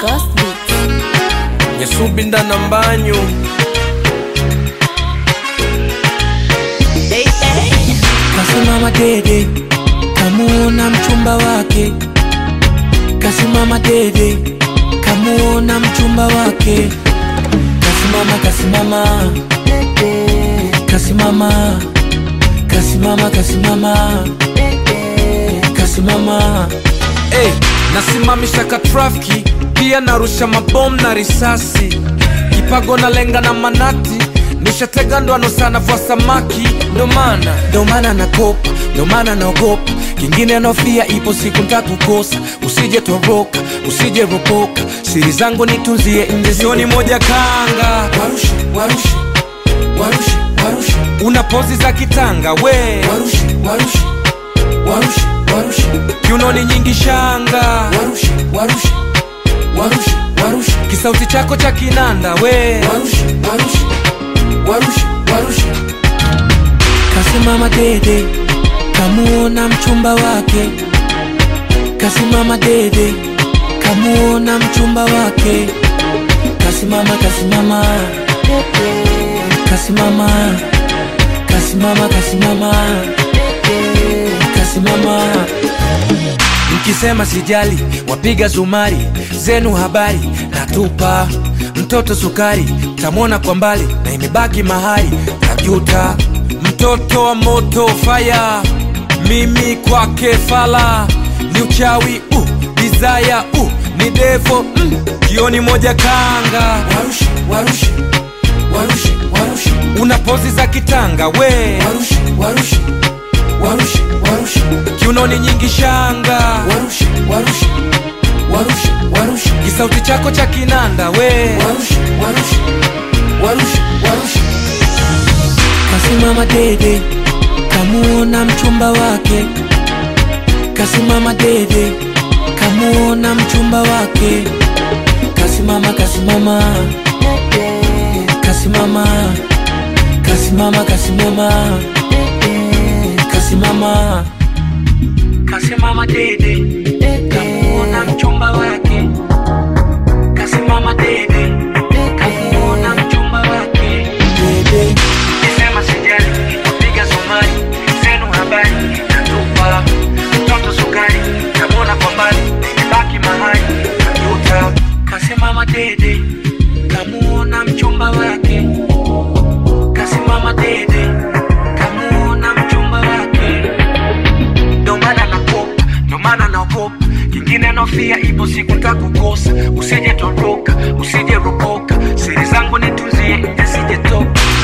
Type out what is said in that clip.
Ghost Beats. nyesubinda na mbanyu Kasimama dede, kamuona mchumba wake. Kasimama dede, kamuona mchumba wake. Kasimama, kasimama, kasimama, kasimama, kasimama, kasimama. hey, nasimamisha ka trafiki pia narusha mabomu na risasi kipago na lenga na manati nishatega ndoano sana vwa samaki ndo maana Ndo maana nakopa, ndo maana naogopa. Kingine naofia, ipo siku ntakukosa. Usije toroka, usije ropoka, siri zangu nitunzie nje, sioni moja kanga warushe, warushe, warushe, warushe. una pozi za kitanga we warushe warushe warushe warushe kiunoni nyingi shanga warushe warushe warushe warushe kisauti chako cha kinanda we warushe warushe warushe warushe kasimama dede kamuona mchumba wake kasimama dede kamuona mchumba wake kasimama kasimama kasimama kasimama kasimama kasimama mkisema sijali wapiga zumari zenu habari natupa mtoto sukari tamwona kwa mbali na imebaki mahali tajuta mtoto wa moto faya mimi kwake fala ni uchawi uh, desire uh, ni devo mm, jioni moja kanga warushe warushe warushe warushe una pozi za kitanga we warushe warushe warushe warushe kiunoni nyingi shanga warushe warushe warushe warushe kisauti chako cha kinanda we warushe warushe warushe warushe kasimama dede kamuona mchumba wake kasimama dede kamuona mchumba wake kasimama kasimama kasimama kasimama kasimama kasimama kasimama dede kamuona mchumba wake kasimama dede kamuona mchumba wake dede Nisema sijali, piga sumari, zenu habari, natupa mtoto sukari, namwona kwa mbali, nimebaki mahali, najuta. kasimama dede kamuona mchumba wake kasimama dede kamuona mchumba wake Ndo maana nakopa, ndo maana naogopa, kingine nofia, ipo siku ntakukosa. Usije toroka, usije ropoka, siri zangu nitunzie nje, sije toka.